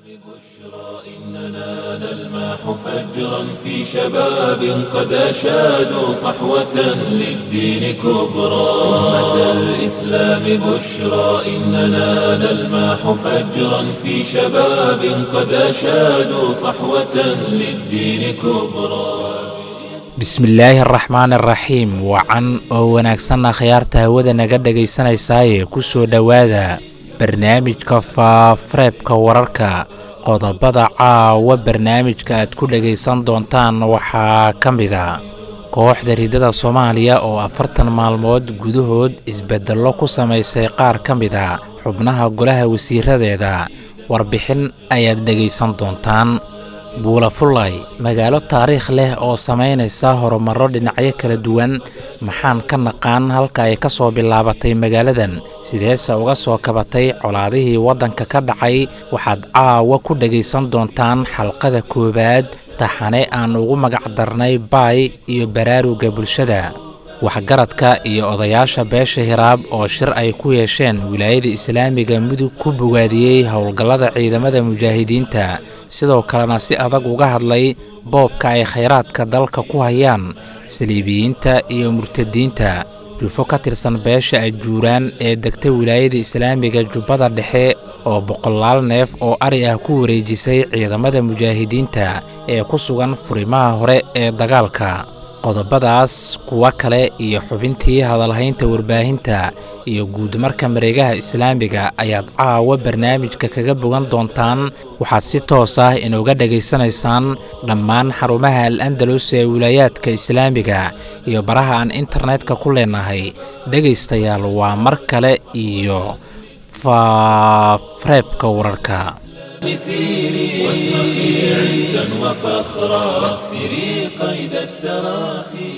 إننا نلمح فجرا في شباب قد أشادوا صحوة للدين كبرى أمة الإسلام بشرى إننا نلمح فجرا في شباب قد أشادوا صحوة للدين كبرى bismillaahi araxmaan araxiim wacan oo wanaagsanna khiyaarta hawada naga dhegaysanaysaayee ku soo dhowaada barnaamijka faafareebka wararka qodobada caawa barnaamijka aad ku dhegaysan doontaan waxaa ka mid a kooxda riddada soomaaliya oo afartan maalmood gudahood isbeddello ku samaysay qaar ka mid a xubnaha golaha wasiiradeeda warbixin ayaad dhegaysan doontaan buulafulay magaalo taariikh leh oo samaynaysa horumarro dhinacyo kala duwan maxaan ka naqaan halka ay ka soo bilaabatay magaaladan sideese uga soo kabatay colaadihii waddanka ka dhacay waxaad caawa ku dhegaysan doontaan xalqada koowaad taxane aan ugu magacdarnay baay iyo baraaruga bulshada waxgaradka iyo odayaasha beesha hiraab oo shir ay ku yeesheen wilaayada islaamiga mudug ku bogaadiyey howlgallada ciidamada mujaahidiinta sidoo kalena si adag uga hadlay boobka ay khayraadka dalka ku hayaan saliibiyiinta iyo murtadiinta jufo ka tirsan beesha ajuuraan ee degta wilaayada islaamiga jubbada dhexe oo boqolaal neef oo ari ah ku wareejisay ciidamada mujaahidiinta ee ku sugan furimaha hore ee dagaalka qodobadaas kuwa kale iyo xubintii hadalhaynta warbaahinta iyo guudmarka mareegaha islaamiga ayaad caawa barnaamijka kaga bogan doontaan waxaad si toos ah inuga dhegaysanaysaan dhammaan xarumaha al andalus ee wilaayaadka islaamiga iyo baraha aan internetka ku leenahay dhegaystayaal waa mar kale iyo faafareebka wararka مسيري واشرخي عزا وفخرا واكسري قيد التراخي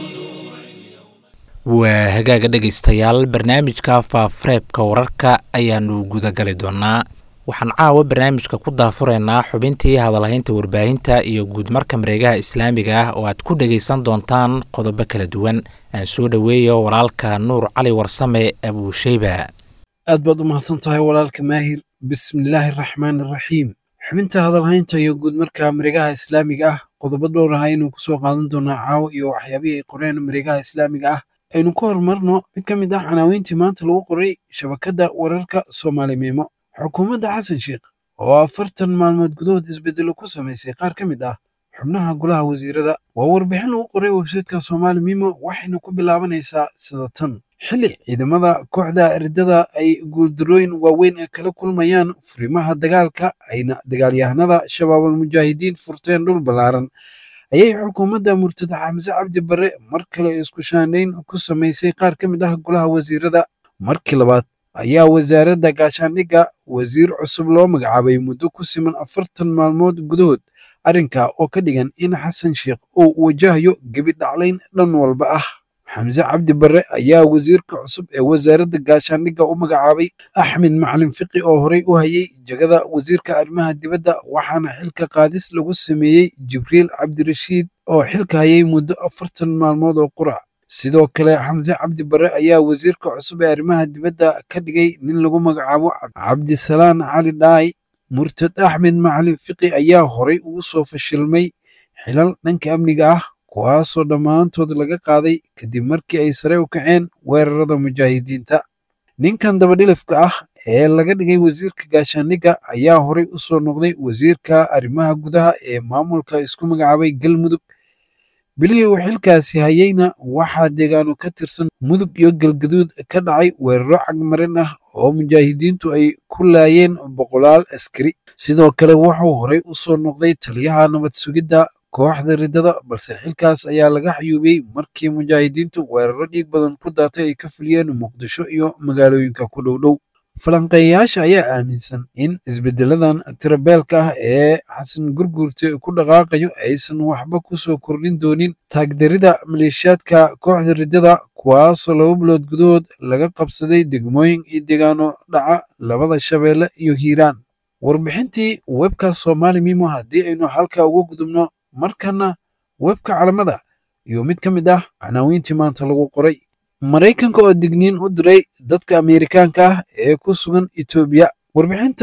waa hagaaga dhegaystayaal barnaamijka faafareebka wararka ayaanu gudagali doonaa waxaan caawa barnaamijka ku daafuraynaa xubintii hadalhaynta warbaahinta iyo guudmarka mareegaha islaamiga ah oo aad ku dhegaysan doontaan qodobo kala duwan aan soo dhoweeyo walaalka nuur cali warsame abuusheyba aad baad u mahadsan tahay walaalka maahir bismillaahi araxmaan araxiim xubinta hadalhaynta iyo guud marka mareegaha islaamiga ah qodobo dhowr ah aynu kusoo qaadan doonaa caawo iyo waxyaabihii ay qoreen mareegaha islaamiga ah aynu ku horumarno mid ka mid ah canaaweyntii maanta lagu qoray shabakadda wararka soomaali miimo xukuumadda xasan sheikh oo afartan maalmood gudahood isbedelo ku samaysay qaar ka mid ah xubnaha golaha wasiirada waa warbixin lagu qoray websaytka soomaali miimo waxayna ku bilaabanaysaa sida tan xilli ciidamada kooxda riddada ay guuldarooyin waaweyn kala kulmayaan furimaha dagaalka ayna dagaalyahanada shabaabul mujaahidiin furteen dhul ballaaran ayay xukuumadda murtada xamse cabdi barre mar kale isku shaandhayn ku samaysay qaar ka mid ah golaha wasiirada markii labaad ayaa wasaaradda gaashaandhigga wasiir cusub loo magacaabay muddo ku siman afartan maalmood gudahood arrinka oo ka dhigan in xasan sheikh uu wajahayo gebi dhaclayn dhan walba ah xamse cabdi barre ayaa wasiirka cusub ee wasaaradda gaashaandhigga u magacaabay axmed macalin fiqi oo horey u hayay jegada wasiirka arrimaha dibadda waxaana xilka qaadis lagu sameeyey jibriil cabdirashiid oo xilka hayay muddo afartan maalmood oo qura sidoo kale xamse cabdi barre ayaa wasiirka cusub ee arrimaha dibadda ka dhigay nin lagu magacaabo cabdisalaan cali dhaay murtad axmed macalin fiqi ayaa horey ugu soo fashilmay xilal dhanka amniga ah kuwaasoo dhammaantood laga qaaday kadib markii ay sare u kaceen weerarada mujaahidiinta ninkan dabadhilifka ah ee laga dhigay wasiirka gaashaandhigga ayaa horey u soo noqday wasiirka arrimaha gudaha ee maamulka isku magacaabay galmudug bilihii uu xilkaasi hayeyna waxaa deegaano ka tirsan mudug iyo galgaduud ka dhacay weeraro cagmarin ah oo mujaahidiintu ay ku laayeen boqolaal askari sidoo kale wuxuu horey u soo noqday taliyaha nabad sugidda kooxda riddada balse xilkaas ayaa laga xayuubiyey markii mujaahidiintu weeraro dhiig badan ku daatay ay ka fuliyeen muqdisho iyo magaalooyinka ku dhowdhow falanqeeyayaasha ayaa aaminsan in isbedeladan tirabeelka ah ee xasan gurguurte ku dhaqaaqayo aysan waxba ku soo kordhin doonin taagdarida maleeshiyaadka kooxda riddada kuwaasoo laba bilood gudahood laga qabsaday degmooyin iyo deegaano dhaca labada shabeelle iyo hiiraan warbixintii webka soomaali mimo haddii aynu halka uga gudubno markana webka calamada iyo mid ka mid ah canaawiintii maanta lagu qoray maraykanka oo digniin u diray dadka ameerikaanka ah ee ku sugan etoobiya warbixinta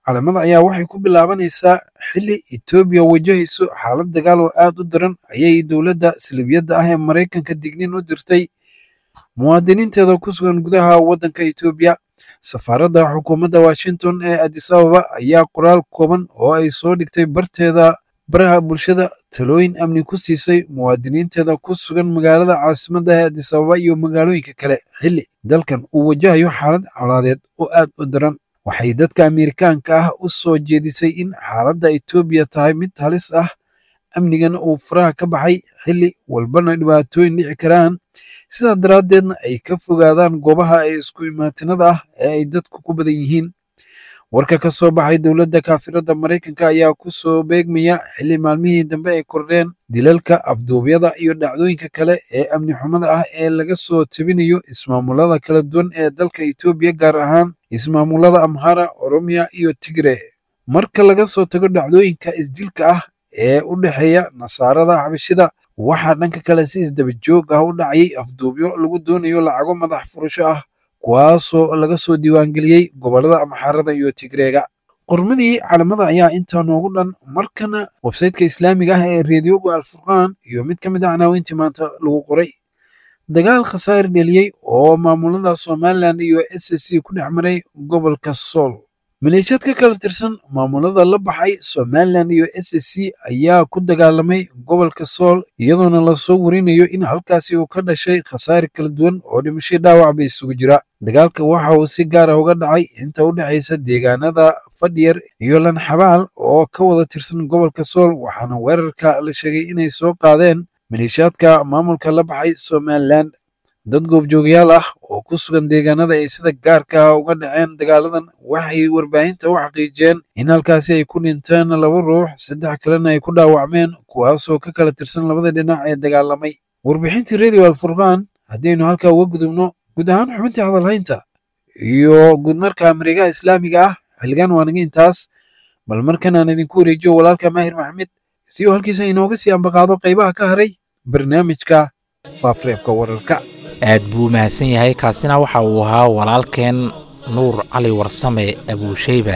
calamada ayaa waxay ku bilaabanaysaa xilli etoobiya wajahayso xaalad dagaal oo aad u daran ayay dowladda salibiyadda ah ee maraykanka dignin u dirtay muwaadiniinteeda ku sugan gudaha waddanka etoobiya safaaradda xukuumadda washington ee adis ababa ayaa qoraal kooban oo ay soo dhigtay barteeda baraha bulshada talooyin amni ku siisay muwaadiniinteeda ku sugan magaalada caasimadda ee adis ababa iyo magaalooyinka kale xilli dalkan uu wajahayo xaalad colaadeed oo aad u daran waxay dadka Ameerikaanka ah u soo jeedisay in xaaladda Itoobiya tahay mid halis ah amnigana uu faraha ka baxay xilli walbana dhibaatooyin dhici karaan sidaa daraaddeedna ay ka fogaadaan goobaha ay isku imaatinada ah ee ay dadku ku badan yihiin warka ka soo baxay dowladda kaafiradda maraykanka ayaa ku soo beegmaya xilli maalmihii dambe ay kordheen dilalka afduubyada iyo dhacdooyinka kale ee amni xumada ah ee laga soo tebinayo ismaamulada kala duwan ee dalka Itoobiya gaar ahaan ismaamulada Amhara, Oromiya iyo Tigre marka laga soo tago dhacdooyinka isdilka ah ee u dhexeeya nasaarada xabashida waxaa dhanka kale si isdaba joog ah u dhacayay afduubyo lagu doonayo lacago madax furasho ah kuwaasoo laga soo diiwaangeliyey gobollada amxaarada iyo tigreega qormadii calamada ayaa intaa noogu dhan markana websayteka islaamiga ah ee reediyoga alfurqaan iyo mid ka mid ah canaawintii maanta lagu qoray dagaal khasaare dheliyey oo maamulada somalilan iyo s c ku dhex maray gobolka sool maleeshiyaad ka kala tirsan maamulada la baxay somalilan iyo s c ayaa ku dagaalamay gobolka sool iyadoona lasoo warinayo in halkaasi uu ka dhashay khasaare kala duwan oo dhimasho dhaawac ba isugu jira dagaalka waxa uu si gaar ah uga dhacay inta u dhexaysa deegaanada fadhiyar iyo lanxabaal oo ka wada tirsan gobolka sool waxaana weerarka la sheegay inay soo qaadeen maleeshiyaadka maamulka la baxay somalilan dad goobjoogayaal ah oo ku sugan deegaanada ay sida gaarka ah uga dhaceen dagaaladan waxay warbaahinta u xaqiijiyeen in halkaasi ay ku dhinteen laba ruux saddex kalena ay ku dhaawacmeen kuwaasoo ka kala tirsan labada dhinac ee dagaalamay warbixintii radio alfurqaan haddaynu halkaa uga gudubno guud ahaan xubintii hadalhaynta iyo guudmarka mareegaha islaamiga ah xilligan waa naga intaas bal markan aan idinku wareejiyo walaalka maahir maxamed si uu halkiisa inooga sii ambaqaado qaybaha ka haray barnaamijka faafareebka wararka aad buu mahadsan yahay kaasina waxa uu ahaa walaalkeen nuur cali warsame abuushayba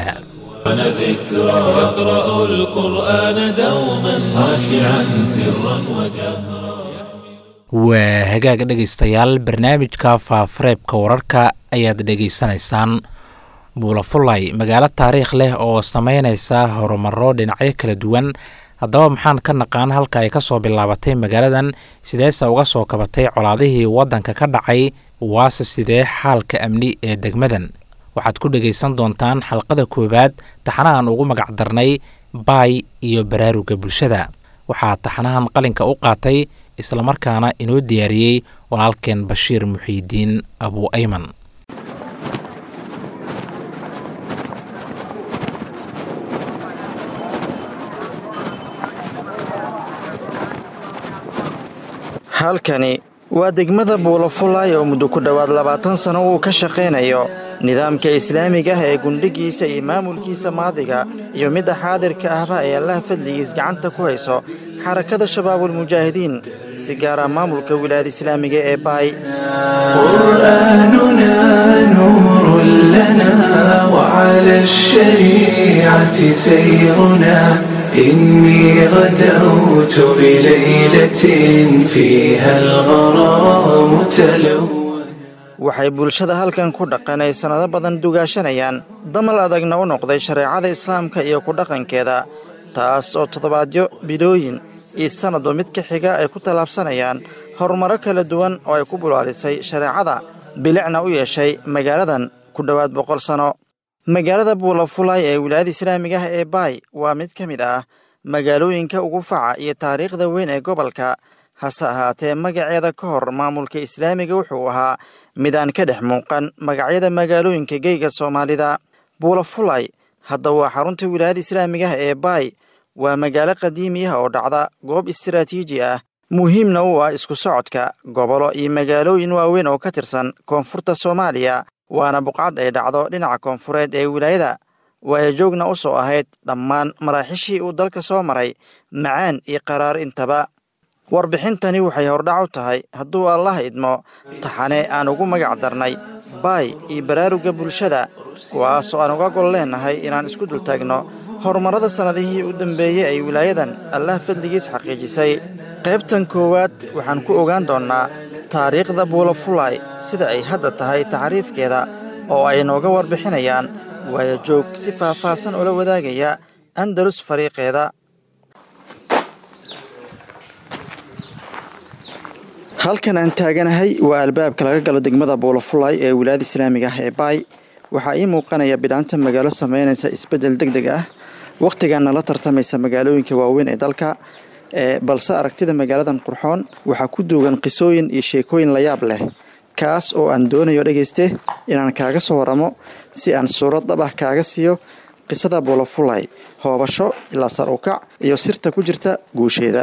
ذكرى يقرأ القرآن دوما خاشعا سرا وجهرا waa hagaag dhegaystayaal barnaamijka faafareebka wararka ayaad dhegaysanaysaan buulafulay magaalo taariikh leh oo sameynaysa horumaro dhinacyo kala duwan haddaba maxaan ka naqaan halka ay ka soo bilaabatay magaaladan sideese uga soo kabatay colaadihii waddanka ka dhacay waase sidee xaalka amni ee degmadan waxaad ku dhegaysan doontaan xalqada koowaad taxanahan ugu magac darnay baay iyo baraaruga bulshada waxaa taxanahan qalinka u qaatay islamarkaana inoo diyaariyey walaalkeen bashiir muxiidiin abu ayman halkani waa degmada buulafulay oo muddo ku dhowaad labaatan sano uu ka shaqaynayo nidaamka islaamiga ah ee gundhigiisa iyo maamulkiisa maadiga iyo midda xaadirka ahba ee allaha fadligiis gacanta ku hayso xarakada shabaabulmujaahidiin si gaara maamulka wilaayada islaamiga ee baay قرآننا نور لنا وعلى الشريعة سيرنا إني غدوت بليلة فيها الغرام تلون waxay bulshada halkan ku dhaqan ay sannado badan dugaashanayaan damal adagna u noqday shareecada islaamka iyo ku dhaqankeeda taas oo toddobaadyo bilooyin iyo sannadba mid ka xiga ay ku tallaabsanayaan horumaro kala duwan oo ay ku bulaalisay shareecada bilicna u yeeshay magaaladan ku dhowaad boqol sanno magaalada buulafulay ee wilaayada islaamiga ah ee baay waa mid ka mid ah magaalooyinka ugu faca iyo taariikhda weyn ee gobolka hase ahaatee magaceeda ka hor maamulka islaamiga wuxuu ahaa mid aan ka dhex muuqan magacyada magaalooyinka geyga soomaalida buulafulay hadda waa xarunta wilaayada islaamiga ah ee baay waa magaalo qadiimiyaha oo dhacda goob istiraatiiji ah muhiimna u ah isku socodka gobolo iyo magaalooyin waaweyn oo ka tirsan koonfurta soomaaliya waana buqcad ay dhacdo dhinaca koonfureed ee wilaayada waayo joogna u soo ahayd dhammaan maraaxishii uu dalka soo maray macaan iyo qaraar intaba warbixintani waxay hordhac u tahay hadduu allah idmo taxane aan ugu magac darnay baay iyo baraarugga bulshada kuwaasoo aan uga gol leennahay inaan isku dultaagno horumarrada sannadihii u dambeeyey ay wilaayadan allah fadligiis xaqiijisay qaybtan koowaad waxaan ku ogaan doonnaa taariikhda buulafulay sida ay hadda tahay taxriifkeeda oo ay nooga warbixinayaan waayo joog si faahfaahsan ula wadaagaya andalus fariiqeeda halkan aan taaganahay waa albaabka laga galo degmada buulafulay ee wilaayada islaamiga ah ee baay waxaa ii muuqanaya bidhaanta magaalo samaynaysa isbeddel deg deg ah wakhtigaana la tartamaysa magaalooyinka waaweyn ee dalka balse aragtida magaaladan qurxoon waxaa ku duugan qisooyin iyo sheekooyin layaab leh kaas oo aan doonayo dhegayste inaan kaaga soo waramo si aan suurad dhab ah kaaga siiyo qisada buulafulay hoobasho ilaa sar u kac iyo sirta ku jirta guusheeda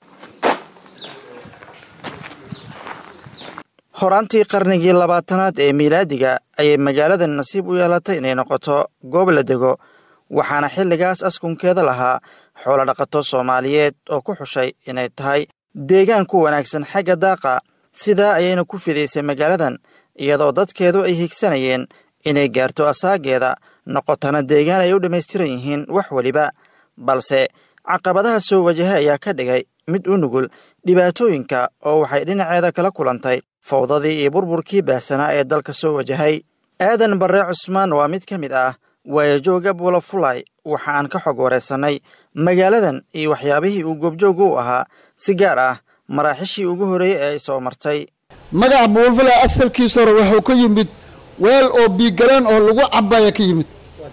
horaantii qarnigii labaatanaad ee miilaadiga ayay magaaladan nasiib u yeelatay inay noqoto goob la dego waxaana xilligaas askunkeeda lahaa xoolo dhaqato soomaaliyeed oo ku xushay inay tahay deegaan ku wanaagsan xagga daaqa sidaa ayayna ku fidaysay magaaladan iyadoo dadkeedu ay higsanayeen inay gaarto asaageeda noqotana deegaan ay u dhammaystiran yihiin wax weliba balse caqabadaha soo wajahay ayaa ka dhigay mid u nugul dhibaatooyinka oo waxay dhinaceeda kala kulantay fawdadii iyo burburkii baahsanaa ee dalka soo wajahay aadan barre cusmaan waa mid ka mid ah waayajooga buulafulay waxa aan ka xog wareysannay magaaladan iyo waxyaabihii uu goobjooga u ahaa si gaar ah maraaxishii ugu horreeyey ee ay soo martay magaca buulafulay asalkiisa hore wuxuu ka yimid weel oo biigaleen oo lagu cabaya ka yimid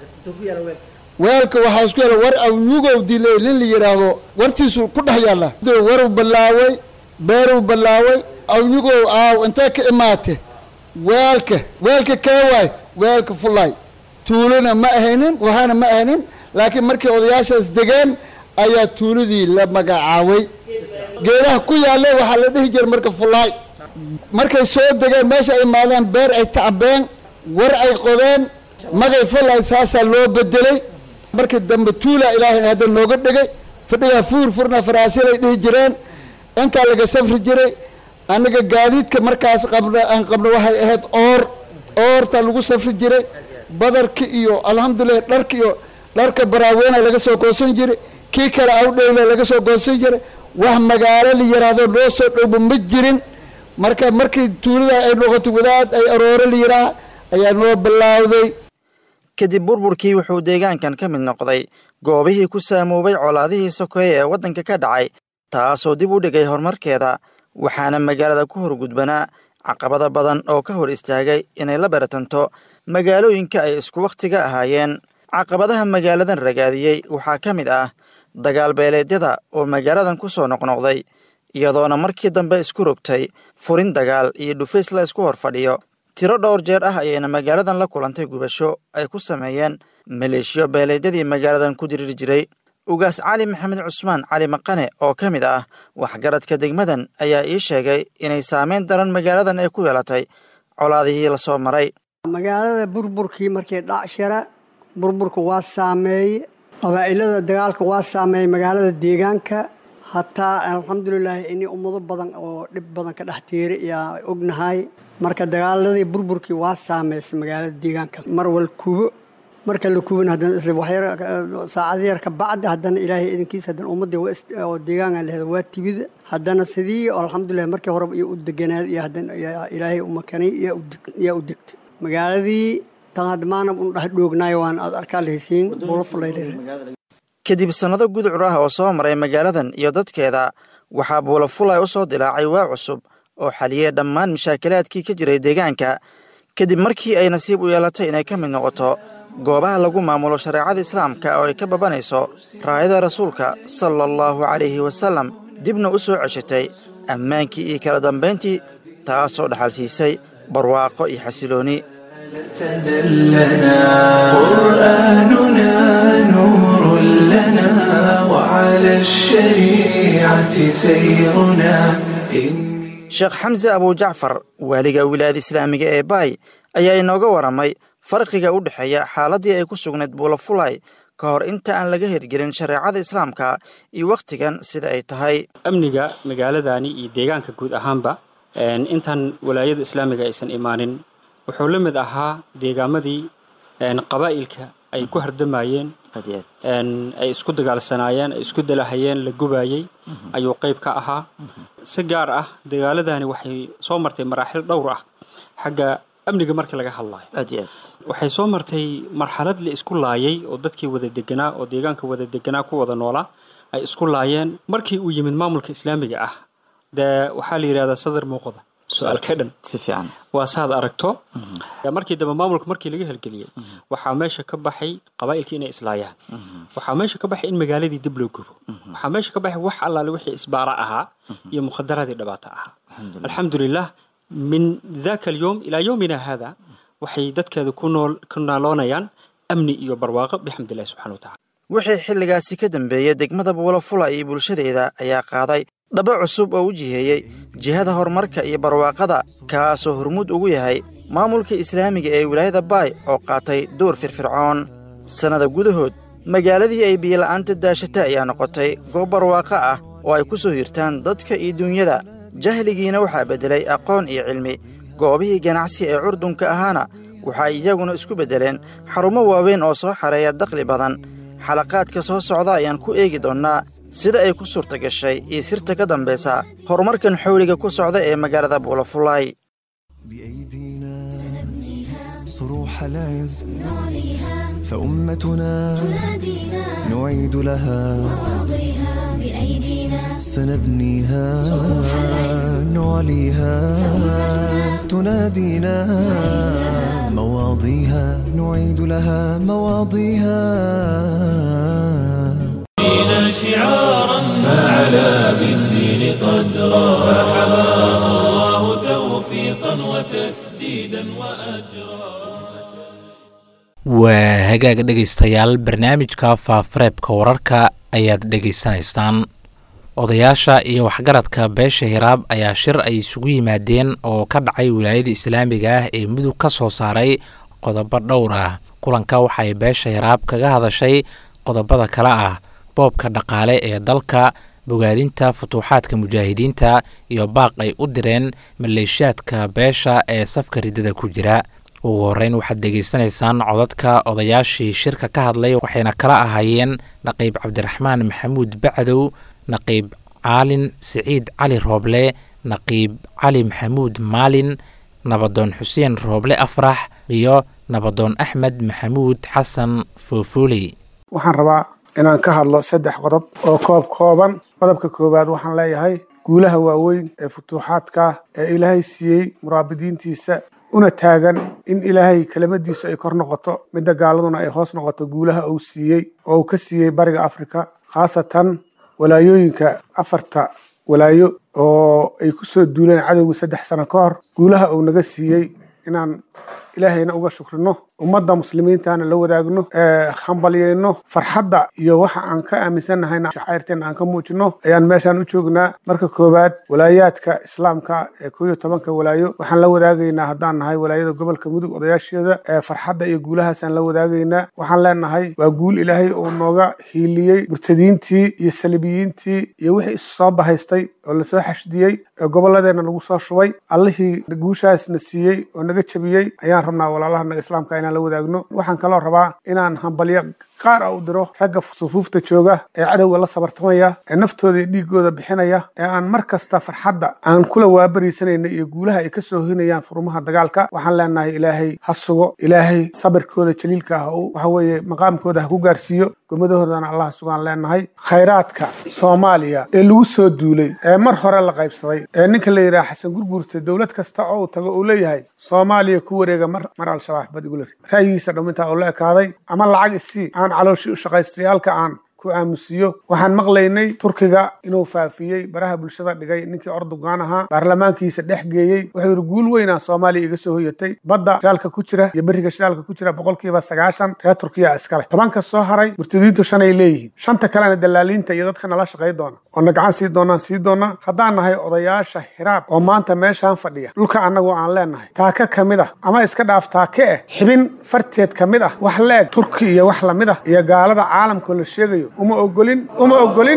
weelka waxaa isku yaala war awnugow dilay nin la yidhaahdo wartiisu ku dhex yaalla waruu ballaaway beeruu ballaaway awnugow aaw intee ka imaate weelka weelka kee waay weelka fulay tuulona ma ahaynin waxaana ma ahaynin laakiin markii odayaashaas degeen ayaa tuuladii la magacaabay geedaha ku yaalle waxaa la dhihi jira marka fulaay markay soo degeen meesha ay imaadeen beer ay tacbeen war ay qodeen magay fulay saasaa loo bedelay markii dambe tuula ilaahay hadda nooga dhigay fadhigaa fuur furna faraasilay dhihi jireen intaa laga safri jiray aniga gaadiidka markaas qabna aan qabno waxay ahayd oor oorta lagu safri jiray badarka iyo alxamdulilah dharka iyo dharka baraaweena laga soo goosan jiray kii kale awdheyla laga soo goosan jiray wax magaalo la yidhaahdo loo soo dhowba ma jirin marka markii tuulada ay noqotay wadaad ay aroore la yidhaaha ayaa noo bilaawday kadib burburkii wuxuu deegaankan ka mid noqday goobihii ku saamoobay colaadihii sokeeye ee waddanka ka dhacay taasoo dib u dhigay horumarkeeda waxaana magaalada ku horgudbanaa caqabada badan oo ka hor istaagay inay la baratanto magaalooyinka ay isku wakhtiga ahaayeen caqabadaha magaaladan ragaadiyey waxaa ka mid ah dagaal beeleedyada oo magaaladan ku soo noqnoqday iyadoona markii dambe isku rogtay furin dagaal iyo dhufays la isku hor fadhiyo tiro dhowr jeer ah ayayna magaaladan la kulantay gubasho ay ku sameeyeen maleeshiyo beeleedyadii magaaladan ku diriri jiray ugaas cali maxamed cusmaan cali maqane oo ka mid ah waxgaradka degmadan ayaa ii sheegay inay saameyn daran magaaladan ay ku yeelatay colaadihii lasoo maray magaalada burburkii markii dhacshara burburka waa saameeye qabaa'ilada dagaalka waa saameeyey magaalada deegaanka hataa alxamdulilaahi inay ummado badan oo dhib badan ka dhex tiiri ayaa ognahay marka dagaaladii burburkii waa saameysay magaalada deegaanka mar wal kubo marka la kubin haddana isla waxyar saacado yar ka bacdi haddana ilaahay idinkiisa haddana ummadda oo deegaanka lehed waa tibida haddana sidii alxamdulilah markii horeba iyo u deganaad iyo haddana ilaahay u makanay yaa u degtay magaaladii tan hadda maana un dhex dhoognaayo waan aad arkaa lahaysiin bulo fulayleer kadib sannado gudcur ah oo soo maray magaaladan iyo dadkeeda waxaa buulafulay u soo dilaacay waa cusub oo xaliyey dhammaan mashaakilaadkii ka jiray deegaanka kadib markii ay nasiib u yeelatay inay ka mid noqoto goobaha lagu maamulo shareecada islaamka oo ay ka babanayso raayada rasuulka sala allahu calayhi wasallam dibna u soo ceshatay ammaankii iyo kala dambayntii taasoo dhaxal siisay barwaaqo iyo xasilooni تدلنا قرآننا نور لنا وعلى الشريعة سيرنا sheekh xamse abujacfar waaliga wilaayada islaamiga ee baay ayaa inooga waramay farqiga u dhexeeya xaaladii ay ku sugnayd buulafulay ka hor inta aan laga hirgelin shareecada islaamka iyo wakhtigan sida ay tahay amniga magaaladani iyo deegaanka guud ahaanba intaan walaayada islaamiga aysan imaanin wuxuu la mid ahaa deegaamadii qabaa'ilka ay ku hardamayeen ay isku dagaalsanaayeen ay isku dalahayeen la gubayey ayuu qayb ka ahaa si gaar ah dagaaladani waxay soo martay maraaxil dhowr ah xagga amniga markii laga hadlayo waxay soo martay marxalad la isku laayay oo dadkii wada deganaa oo deegaanka wada deganaa ku wada noolaa ay isku laayeen markii uu yimid maamulka islaamiga ah dee waxaa la yidhahdaa sadar muuqda su-aal ka dhan si fiican waa saad aragto markii dambe maamulka markii laga hirgeliyey waxaa meesha ka baxay qabaa'ilkii inay islaayaan waxaa meesha ka baxay in magaaladii dib loo gubo waxaa meesha ka baxay wax allaale wixii isbaara ahaa iyo mukhadaraadii dhibaato ahaa alxamdulilah min daka alyowm ilaa yowmina hada waxay dadkeeda ku nool ku naaloonayaan amni iyo barwaaqo bixamdillahi subxana watacala wixii xilligaasi ka dambeeyey degmada buulafula iyo bulshadeeda ayaa qaaday dhabo cusub oo u jiheeyey jihada horumarka iyo barwaaqada kaasoo hormuud ugu yahay maamulka islaamiga ee wilaayada baay oo qaatay door firfircoon sannada gudahood magaaladii ay biyola'aanta daashatay ayaa noqotay goob barwaaqo ah oo ay ku soo hirtaan dadka iyo duunyada jahligiina waxaa beddelay aqoon iyo cilmi goobihii ganacsi ee curdunka ahaana waxay iyaguna isku beddeleen xarumo waaweyn oo soo xareeya dakhli badan xalaqaadka soo socda ayaan ku eegi doonnaa sida ay ku suurta gashay iyo sirta ka dambaysa horumarkan xowliga ku socda ee magaalada buulafulaay صروح العز فأمتنا نعيد لها سنبنيها نعليها تنادينا مواضيها نعيد لها مواضيها دين شعارا فعلى بالدين قدرا فحماه الله توفيقا وتسديدا وأجرا waa hagaaga dhegaystayaal barnaamijka faafareebka wararka ayaad dhegaysanaysaan odayaasha iyo waxgaradka beesha hiraab ayaa shir ay isugu yimaadeen oo ka dhacay wilaayada islaamiga ah ee mudug ka soo saaray qodobo dhowr ah kulanka waxay beesha hiraab kaga hadashay qodobada kale ah boobka dhaqaale ee dalka bogaadinta futuuxaadka mujaahidiinta iyo baaq ay u direen maleeshiyaadka beesha ee safka riddada ku jira ugu horeyn waxaad dhegaysanaysaan codadka odayaashii shirka ka hadlay waxayna kala ahaayeen naqiib cabdiraxmaan maxamuud bacdow naqiib caalin siciid cali rooble naqiib cali maxamuud maalin nabadoon xuseen rooble afrax iyo nabadoon axmed maxamuud xasan foofooley waxaan rabaa inaan ka hadlo saddex qodob oo koob kooban qodobka koowaad waxaan leeyahay guulaha waaweyn ee futuuxaadka ee ilaahay siiyey muraabidiintiisa una taagan in ilaahay kelimadiisu ay kor noqoto midda gaaladuna ay hoos noqoto guulaha uu siiyey oo uu ka siiyey bariga afrika khaasatan walaayooyinka afarta walaayo oo ay ku soo duuleen cadowga saddex sano ka hor guulaha uu naga siiyey inaan ilaahayna uga shukrino ummadda muslimiintana la wadaagno hambalyayno farxadda iyo waxa aan ka aaminsannahayna shacairteena aan ka muujino ayaan meeshaan u joognaa marka koowaad walaayaadka islaamka ee koo iyo tobanka walaayo waxaan la wadaagaynaa haddaan nahay walaayada gobolka mudug odayaasheeda ee farxadda iyo guulahaasaan la wadaagaynaa waxaan leenahay waa guul ilaahay uu nooga hiiliyey murtadiintii iyo salibiyiintii iyo wixii is soo bahaystay oo lasoo xashdiyey ee gobolladeena lagu soo shubay allihii guushaasna siiyey oo naga jabiyey ayaan rabnaa walaalaha naga islaamka inaan la wadaagno waxaan kaloo rabaa inaan hambalyo qaar a u diro ragga sufuufta jooga ee cadowga la sabartamaya ee naftooda iyo dhiigooda bixinaya ee aan mar kasta farxadda aan kula waabariisanayna iyo guulaha ay ka soo hinayaan furmaha dagaalka waxaan leenahay ilaahay ha sugo ilaahay sabirkooda jaliilka ah waxa weeye maqaamkooda ha ku gaarsiiyo gomadahoodana allah sugaan leenahay khayraadka soomaaliya ee lagu soo duulay ee mar hore la qaybsaday ee ninka la yidhaha xasan gurguurta dowlad kasta oo uu tago uu leeyahay soomaaliya ku wareega mar mar al-shabaab bad igula ra'yigiisa dhammintaa uu la ekaaday ama lacag isii aan calooshii u shaqaystayaalka aan ku aamusiyo waxaan maqlaynay turkiga inuu faafiyey baraha bulshada dhigay ninkii ordogan ahaa baarlamaankiisa dhex geeyey wuxuu yidhi guul weynaa soomaaliya iga soo hoyatay badda shidaalka ku jira iyo beriga shidaalka ku jira boqolkiiba sagaashan reer turkiya iskale tobanka soo haray murtadiintu shanay leeyihiin shanta kalena dalaaliinta iyo dadka nala shaqay doona oo na gacan sii doonaan sii doona haddaan nahay odayaasha hiraab oo maanta meeshaan fadhiya dhulka annagu aan leenahay taaka ka mid ah ama iska dhaaf taake eh xibin farteed ka mid ah wax leeg turki iyo wax lamid ah iyo gaalada caalamkoo la sheegayo uma ogolin uma ogolin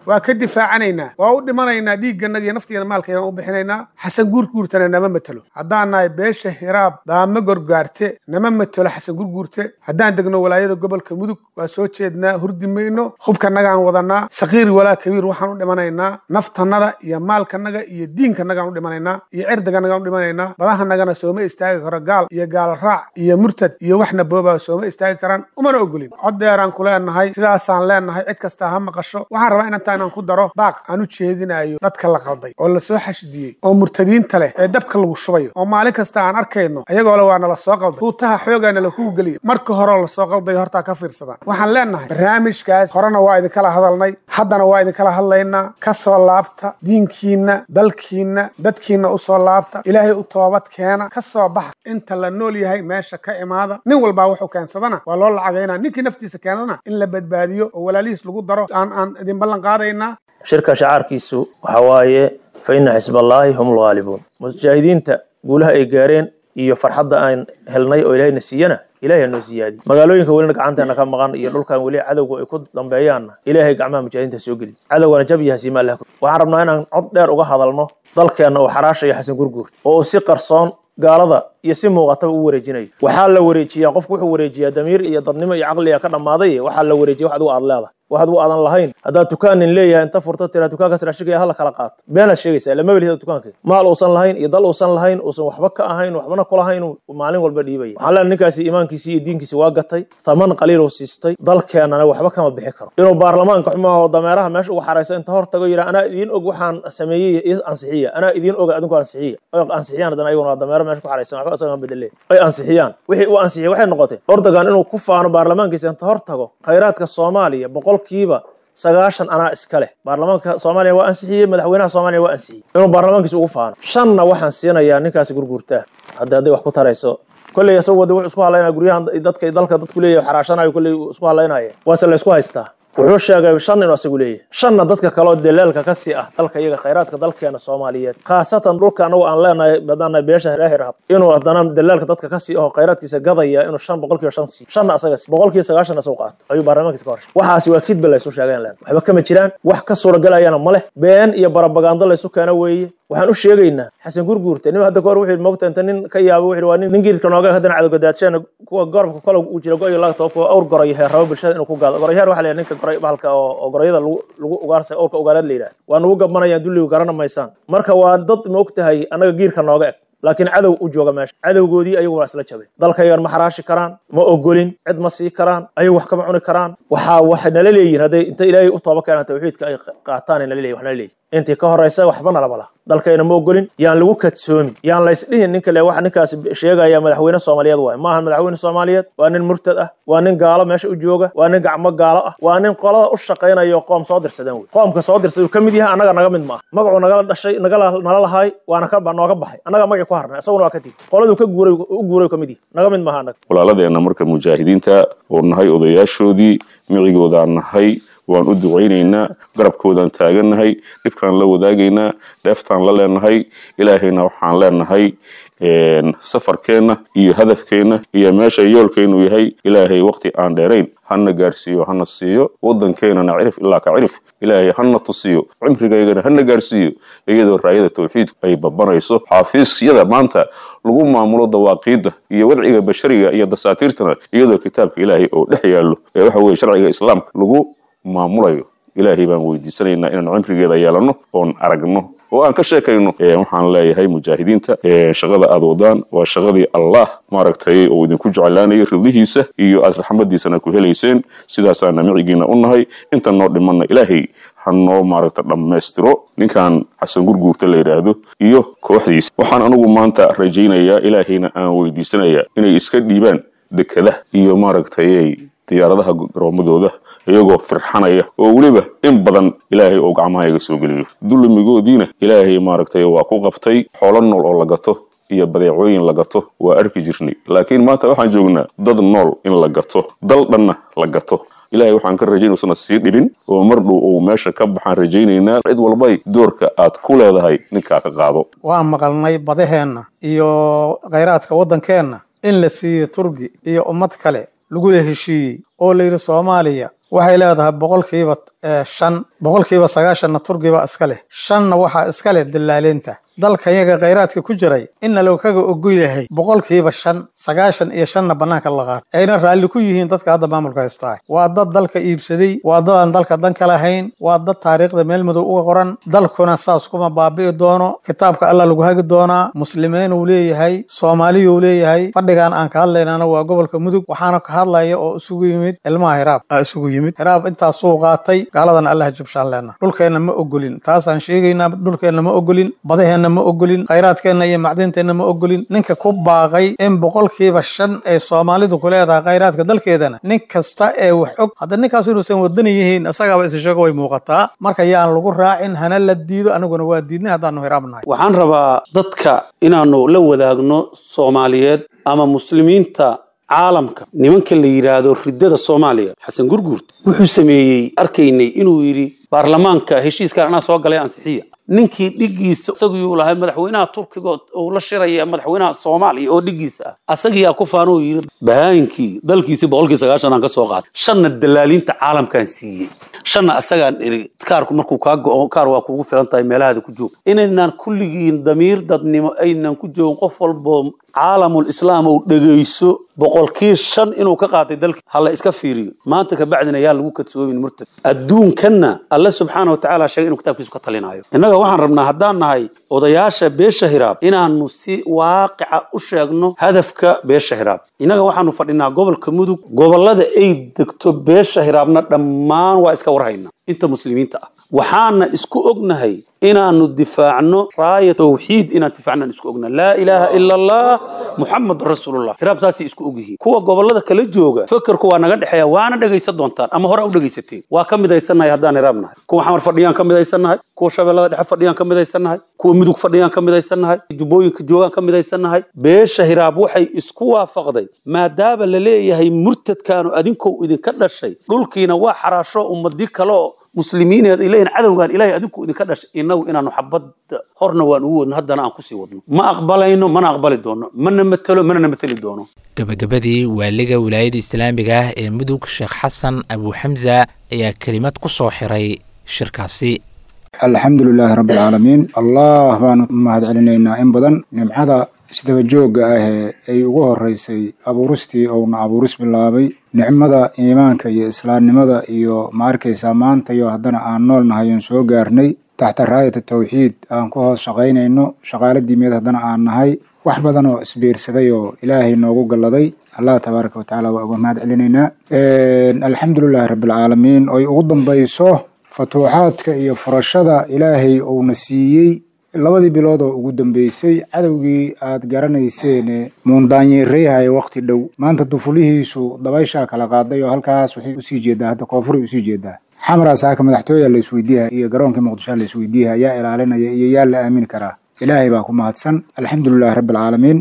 waa ka difaacanaynaa waa u dhimanaynaa dhiigganaga iyo naftigeena maalkaygaan u bixinaynaa xasan gurguurtana nama matelo haddaan nahay beesha hiraab daama gorgaarte nama matelo xasan gurguurte haddaan degno walaayada gobolka mudug waa soo jeednaa hurdi mayno hubkanagaan wadanaa sakiir walaa kabiir waxaan u dhimanaynaa naftanada iyo maalkanaga iyo diinkanagaan u dhimanaynaa iyo cirdiganagaan u dhimanaynaa badahanagana sooma istaagi karo gaal iyo gaal raac iyo murtad iyo waxna boobaa sooma istaagi karaan umana ogolin cod dheeraan ku leenahay sidaasaan leenahay cid kastaa ha maqasho waxaan rabaa inantaa inaan ku daro baaq aan u jeedinayo dadka la qalday oo lasoo xashidiyey oo murtadiinta leh ee dabka lagu shubayo oo maalin kasta aan arkayno ayagoo le waa nala soo qalday huutaha xoogaana lakugu geliyo marka horeo lasoo qaldayo hortaa ka fiirsadaan waxaan leenahay barnaamijkaas horena waa idinkala hadalnay haddana waa idinkala hadlaynaa ka soo laabta diinkiinna dalkiinna dadkiinna u soo laabta ilaahay u toobad keena ka soo baxa inta la nool yahay meesha ka imaada nin walbaa wuxuu keensadana waa loo lacagaynaa ninkii naftiisa keenana in la badbaadiyo oo walaalihiis lagu daro aan aan idin ballan qaadaynaa shirka shacaarkiisu waxa waaye fa inna xisballaahi hum lghaalibuun mujaahidiinta guulaha ay gaareen iyo farxadda aan helnay oo ilaahayna siiyana ilahay noo siyaadi magaalooyinka welina gacanteena ka maqan iyo dhulkan weli cadowga ay ku dambeeyaanna ilaahay gacmaha mujaahidiinta soo geli cadowgana jab iyo hasiima allah waxaan rabnaa inaan cod dheer uga hadalno dalkeenna uu xaraashaya xasan gurguur oo uu si qarsoon gaalada iyo si muuqataba u wareejinayo waxaa la wareejiyaa qofku wuxuu wareejiyaa damiir iyo dadnimo iyo caqliga ka dhammaaday waxaa la wareejiya wax adigu aad leedahay wax adigu aadan lahayn haddaad dukaanin leeyahay inta furto tiraa dukaankaas raashigaya hala kala qaato beenaad sheegaysaa lama welihida dukaanka maal uusan lahayn iyo dal uusan lahayn uusan waxba ka ahayn waxbana kulahayn maalin walba dhiibaya waxaan leenahay ninkaasi iimaankiisi iyo diinkiisi waa gatay taman qaliiluu siistay dalkeennana waxba kama bixi karo inuu baarlamaanka xumaho dameeraha meesha uga xaraysa inta hor tago yidhaa anaa idiin og waxaan sameeyey is ansixiya anaa idiin oga adinku ansixiya oy ansixiyaan haddana ayaguna waa dameero meesha ku xaraysan waxba isagaan bedele ay ansixiyaan wixii uu ansixiyay waxay noqotay ordogan inuu ku faano baarlamaankiisa inta hor tago khayraadka soomaaliya boqolkiiba sagaashan anaa iska leh baarlamaanka soomaaliya waa ansixiyey madaxweynaha soomaaliya waa ansixiyey inuu baarlamaankiisa ugu faano shanna waxaan siinayaa ninkaasi gurguurtaa hadda hadday wax ku tarayso kolley isagoo wada wuxuu isku hadlaynaya guryahan dadka dalka dadku leeyahay xaraashanayo kolley isku hadlaynaya waase la isku haystaa wuxuu sheegay shan inuu asagu leeyahay shanna dadka kaleoo daleelka ka sii ah dalka iyaga khayraadka dalkeena soomaaliyeed khaasatan dhulka anagu aan leenahay badana beesha reehirhab inuu haddana daleelka dadka ka sii aho khayraadkiisa gadaya inuu shan boqolkiiba shan sii shanna asaga sii boqolkiiba sagaashan asagu qaato ayuu baarlamaankiisa ka horshay waxaasi waa kidba laysu sheegayn leen waxba kama jiraan wax ka suuragelayana ma leh been iyo barabagando laysu keeno weeye waxaan u sheegaynaa xasan gurguurte nin hadda kahor wuxuu mogta inta nin ka yaabo wuxuu waa nin geedka nooga haddana cadowgadaadsheena kuwa gorobka kole uu jira go-iyo laga tabo kuwa awr goray heer rabo bulshada inuu ku gaado gorayaar waxaa la yidhaha ninka goray bahalka oo oo gorayada lagu lagu ugaarsa awrka ugaarad la yidhaha waa nagu gabmanayaan dulligu garana maysaan marka waa dad moogtahay annaga giirka nooga eg laakiin cadow u jooga meesha cadowgoodii ayagu waa isla jabay dalkaygan ma xaraashi karaan ma ogolin cid ma sii karaan ayagu wax kama cuni karaan waxaa waxay nala leeyihin hadday inta ilaahay u tooba keenaan tawxiidka ay qaataan nala leeyihin wax nala leeyihin intii ka horaysa waxba nalaba laha dalkayna ma ogolin yaan lagu kadsoomin yaan laysdhihin ninka le waxa ninkaas sheegaya madaxweyne soomaaliyeed waay maaha madaxweyne soomaaliyeed waa nin murtad ah waa nin gaalo meesha u jooga waa nin gacmo gaalo ah waa nin qolada u shaqaynayo qoom soo dirsadeen wey qoomka soo dirsaday uu ka mid yahay annaga naga mid ma ah magacuu nagala dhashay nagala nala lahaay waana ka nooga baxay annaga magacii ku harnay isaguna waa ka tigi qoladuu ka guuray u guuray ka mid yahay naga mid maaha annaga walaaladeenna marka mujaahidiinta oo nahay odayaashoodii micigoodaan nahay waan u ducaynaynaa garabkoodaan taagannahay dhibkaan la wadaagaynaa dheeftaan la leenahay ilaahayna waxaan leenahay safarkeenna iyo hadafkeenna iyo meesha yoolkeennu yahay ilaahay waqti aan dheerayn hana gaarsiiyo hana siiyo wadankeenana cirif ilaa ka cirif ilaahay hana tusiyo cimrigaygana hana gaarsiiyo iyadoo raayada tawxiidku ay babanayso xaafiisyada maanta lagu maamulo dawaaqiidda iyo wadciga bashariga iyo dasaatiirtana iyadoo kitaabka ilaahay oo dhex yaallo ee waxa weye sharciga islaamka lagu maamulayo ilaahay baan weydiisanaynaa inaan cimrigeeda yeelanno oon aragno oo aan ka sheekayno waxaan leeyahay mujaahidiinta shaqada aad wadaan waa shaqadii allah maaragtay oo idinku jeclaanayay ridlihiisa iyo aad raxmadiisana ku helayseen sidaasaana micigiina u nahay inta noo dhimanna ilaahay ha noo maaragta dhammaystiro ninkan xasan gurguurta la yidhaahdo iyo kooxdiisa waxaan anigu maanta rajaynayaa ilaahayna aan weydiisanayaa inay iska dhiibaan dekada iyo maaragtay diyaaradaha garoomadooda iyagoo firxanaya oo weliba in badan ilaahay oo gacmaha iga soo geliyo dulmigoodiina ilaahay maaragtay waa ku qabtay xoolo nool oo la gato iyo badeecooyin la gato waa arki jirnay laakiin maanta waxaan joognaa dad nool in la gato dal dhanna la gato ilahay waxaan ka rajayn usana sii dhibin oo mar dhow uu meesha ka baxaan rajaynaynaa cid walbay doorka aad ku leedahay ninkaa ka qaado waan maqalnay badaheenna iyo khayraadka waddankeenna in la siiyo turgi iyo ummad kale lagula heshiiyey oo la yidhi soomaaliya waxay leedahay boqolkiiba shan boqolkiiba sagaashanna turkiba iska leh shanna waxaa iska leh dallaaliinta dalkayaga khayraadka ku jiray inna loo kaga ogoyahay boqolkiiba shan sagaashan iyo shanna bannaanka la qaata ayna raalli ku yihiin dadka hadda maamulka haystaa waa dad dalka iibsaday waa dad aan dalka dan ka lahayn waa dad taariikhda meel madow uga qoran dalkuna saas kuma baabi'i doono kitaabka allah lagu hagi doonaa muslimiin uu leeyahay soomaaliyuu leeyahay fadhigan aan ka hadlaynana waa gobolka mudug waxaana ka hadlaya oo isugu yimid ilmaha hiraab aa isugu yimid hiraab intaasuu qaatay gaaladana allah jabshaan leena dhulkeenna ma ogolin taasaan sheegaynaa dhulkeenna ma ogolin badaheenna ma ogolin khayraadkeenna iyo macdinteenna ma ogolin ninka ku baaqay in boqolkiiba shan ee soomaalidu ku leedahay khayraadka dalkeedana nin kasta ee wax og hadda ninkaas inuusan wadani yihiin isagaaba isa sheego way muuqataa marka yaan lagu raacin hana la diido aniguna waa diidnay haddaanu hiraabnahay waxaan rabaa dadka inaanu la wadaagno soomaaliyeed ama muslimiinta caalamka nimanka la yidhaahdo riddada soomaaliya xasan gurguurt wuxuu sameeyey arkaynay inuu yidhi baarlamaanka heshiiskan anaa soo galay ansixiya ninkii dhigiisa isaguu lahay madaxweynaha turkiga uu la shiraya madaxweynaha soomaaliya oo dhigiisa ah asagiyaa ku faanuu yidhi bahaayinkii dalkiisii boqolkii sagaashan aan ka soo qaaday shanna dalaaliinta caalamkaan siiyey shanna asagaan iri kaarku markuu kaa go-o kaar waa kugu filan tahay meelahaada ku joog inaynaan kulligiin damiir dadnimo aynan ku joogin qof walbo caalamul islaam uu dhegayso boqolkii shan inuu ka qaatay dalka hala iska fiiriyo maanta kabacdina yaa lagu kadsoomin murtad adduunkanna alle subxaana wa tacaala sheegay inuu kitaabkiisu ka talinayo innaga waxaan rabnaa haddaan nahay odayaasha beesha hiraab inaanu si waaqica u sheegno hadafka beesha hiraab innaga waxaanu fadhinaa gobolka mudug gobollada ay degto beesha hiraabna dhammaan waa iska warhaynaa inta muslimiinta ah waxaana isku ognahay inaanu difaacno raaya tawxiid inaan difaacnaan isku ognahay laa ilaaha ila allah muxamadun rasuulullah hiraab saasay isku ogyihiin kuwa gobollada kala jooga fekerku waa naga dhexeeya waana dhegaysan doontaan ama hore u dhegaysateen waa ka midaysannahay haddaan hiraab nahay kuwa xamar fadhiyaan ka midaysannahay kuwa shabeellada dhexe fadhiyaan ka midaysannahay kuwa mudug fadhiyaan ka midaysannahay jubbooyinka joogaan ka midaysannahay beesha hiraab waxay isku waafaqday maadaama la leeyahay murtadkaanu adinkou idinka dhashay dhulkiina waa xaraasho ummadii kaleoo muslimiineed ay leeyihin cadowgan ilaahay adinku idinka dhashay innagu inaanu xabadda horna waan ugu wadno haddana aan kusii wadno ma aqbalayno mana aqbali doono mana matelo manana mateli doono gabagabadii waaliga wilaayada islaamiga ah ee mudug sheekh xasan abuuxamsa ayaa kelimad ku soo xiray shirkaasi alxamdu lilaahi rabbi alcaalamiin allah baanu mahad celinaynaa in badan nimcada isdaba joogga ah ee ay ugu horeysay abuuristii ouna abuuris bilaabay nicmada iimaanka iyo islaamnimada iyo ma arkaysaa maanta iyo haddana aan nool nahay oon soo gaarnay taxta raayata tawxiid aan ku hoos shaqaynayno shaqaala diimeed haddana aan nahay wax badan oo isbiirsaday oo ilaahay noogu galladay allah tabaaraka watacaala waa uga mahad celinaynaa alxamdulilahi rabbialcaalamiin oy ugu dambayso fatuuxaadka iyo furashada ilaahay uuna siiyey labadii bilood oo ugu dambeysay cadowgii aad garanayseene muundaanyeereyhaya wakti dhow maanta dufulihiisu dabayshaa kala qaaday oo halkaas waxay usii jeedaa hadda koonfuray usii jeedaa xamaraas haka madaxtooya la isweydiiha iyo garoonkii muqdishoa la isweydiiha yaa ilaalinaya iyo yaa la aamini karaa ilaahay baa ku mahadsan alxamdulilahi rabbi alcaalamiin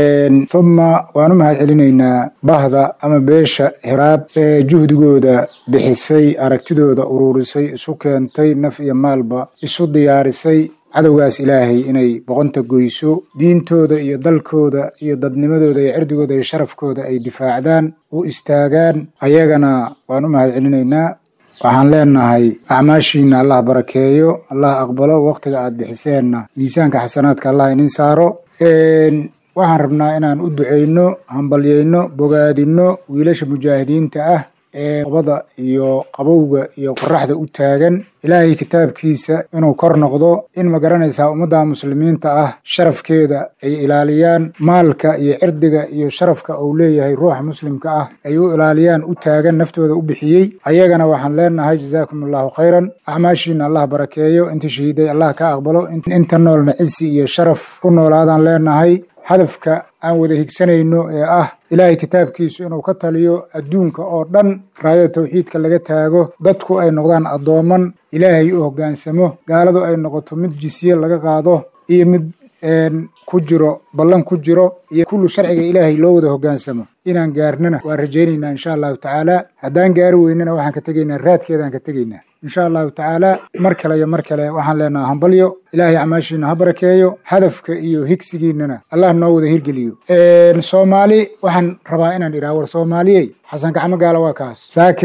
thuma waanu mahad celinaynaa bahda ama beesha hiraab ee juhdigooda bixisay aragtidooda uruurisay isu keentay naf iyo maalba isu diyaarisay cadowgaas ilaahay inay boqonta goyso diintooda iyo dalkooda iyo dadnimadooda iyo cirdigooda iyo sharafkooda ay difaacdaan u istaagaan ayagana waan u mahad celinaynaa waxaan leenahay acmaashiina allah barakeeyo allah aqbalo waktiga aad bixiseenna miisaanka xasanaadka allah inin saaro waxaan rabnaa inaan u duceyno hambalyeyno bogaadino wiilasha mujaahidiinta ah ee qabada iyo qabowga iyo qoraxda u taagan ilaahay kitaabkiisa inuu kor noqdo in ma garanaysaa ummadda muslimiinta ah sharafkeeda ay ilaaliyaan maalka iyo cirdiga iyo sharafka uu leeyahay ruuxa muslimka ah ay u ilaaliyaan u taagan naftooda u bixiyey ayagana waxaan leenahay jazaakum allahu khayran acmaashiina allah barakeeyo inta shahiiday allah ka aqbalo inta noolna cisi iyo sharaf ku noolaadaan leenahay hadafka aan wada higsanayno ee ah ilaahay kitaabkiisu inuu ka taliyo adduunka oo dhan raayada tawxiidka laga taago dadku ay noqdaan addooman ilaahay u hoggaansamo gaaladu ay noqoto mid jisiye laga qaado iyo mid ku jiro ballan ku jiro iyo kullu sharciga ilaahay loo wada hoggaansamo inaan gaarnana waan rajaynaynaa insha allahu tacaala haddaan gaari weynana waxaan ka tegaynaa raadkeedaan ka tegaynaa insha allahu tacaala mar kale iyo mar kale waxaan leenaha hambalyo ilaahay acmaashiina ha barakeeyo hadafka iyo higsigiinana allah noo wada hirgeliyo soomaali waxaan rabaa inaan idhaha war soomaaliyey xasan gacmo gaala waa kaas saakay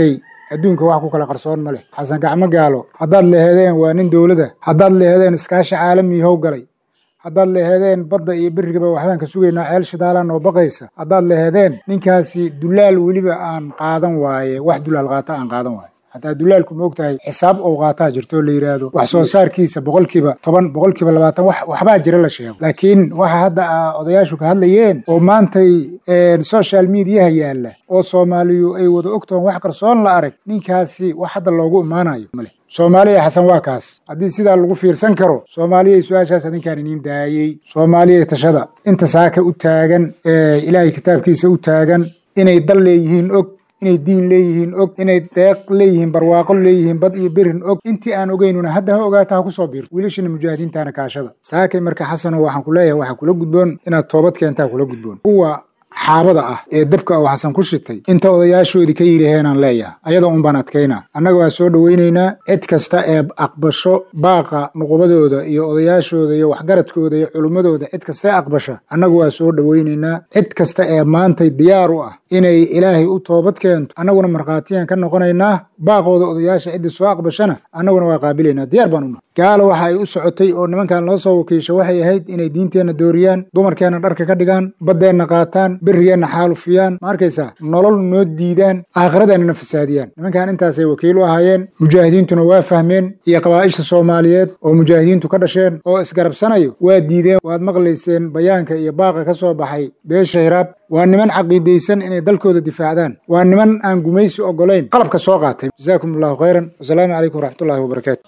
adduunka wax ku kala qarsoon ma leh xasan gacmo gaalo haddaad leheedeen waa nin dowlada haddaad leheedeen iskaashi caalami how galay haddaad leheedeen badda iyo berigaba waxbaan ka sugaynaa ceel shidaalaan oo baqaysa haddaad leheedeen ninkaasi dulaal weliba aan qaadan waaye wax dulaal qaata aan qaadan waaye hataa dulaalku ma ogtahay xisaab ou qaataa jirto la yidhaahdo wax soo saarkiisa boqolkiiba toban boqolkiiba labaatan wax waxbaa jira la sheego laakiin waxa hadda odayaashu ka hadlayeen oo maantay social mediaha yaalla oo soomaaliyu ay wada ogtoon wax qarsoon la arag ninkaasi wax hadda loogu imaanayo male soomaaliya xasan waa kaas haddii sidaa lagu fiirsan karo soomaaliyay su-aashaas adinkaan iniin daayey soomaaliyay tashada inta saaka u taagan ilaahay kitaabkiisa u taagan inay dal leeyihiin og inay diin leeyihiin og inay deeq leeyihiin barwaaqo leeyihiin bad iyo berin og intii aan ogeynuna hadda ha ogaata ha ku soo biirto wiilashina mujaahidiintaana kaashada saakay marka xasano waxaan ku leeyahay waxaa kula gudboon inaad toobad keentaa kula gudboon kuwa xaabada ah ee dabka oo xasan ku shitay inta odayaashoodii ka yidhaheenaan leeyaha ayada un baan adkaynaa annaga waa soo dhowaynaynaa cid kasta ee aqbasho baaqa nuqubadooda iyo odayaashooda iyo waxgaradkooda iyo culummadooda cid kasta ee aqbasha annagu waa soo dhowaynaynaa cid kasta ee maantay diyaar u ah inay ilaahay u toobad keento annaguna markhaatiyaan ka noqonaynaa baaqooda odayaasha ciddii soo aqbashana annaguna waa qaabilaynaa diyaar baan una gaalo waxa ay u socotay oo nimankan loo soo wakiisha waxay ahayd inay diinteenna dooriyaan dumarkeenna dharka ka dhigaan baddeenna qaataan berigeenna xaalufiyaan ma arkaysaa nolol noo diidaan aakhiradeennana fasaadiyaan nimankan intaasay wakiil u ahaayeen mujaahidiintuna waa fahmeen iyo qabaa'isha soomaaliyeed oo mujaahidiintu ka dhasheen oo isgarabsanayo waa diideen waad maqlayseen bayaanka iyo baaqa ka soo baxay beesha hiraab waa niman caqiidaysan inay dalkooda difaacdaan waa niman aan gumaysi oggolayn qalabka soo qaatay jazaakum allahu khayran wasalaamu calaykum waraxmatullahi wabarakaatu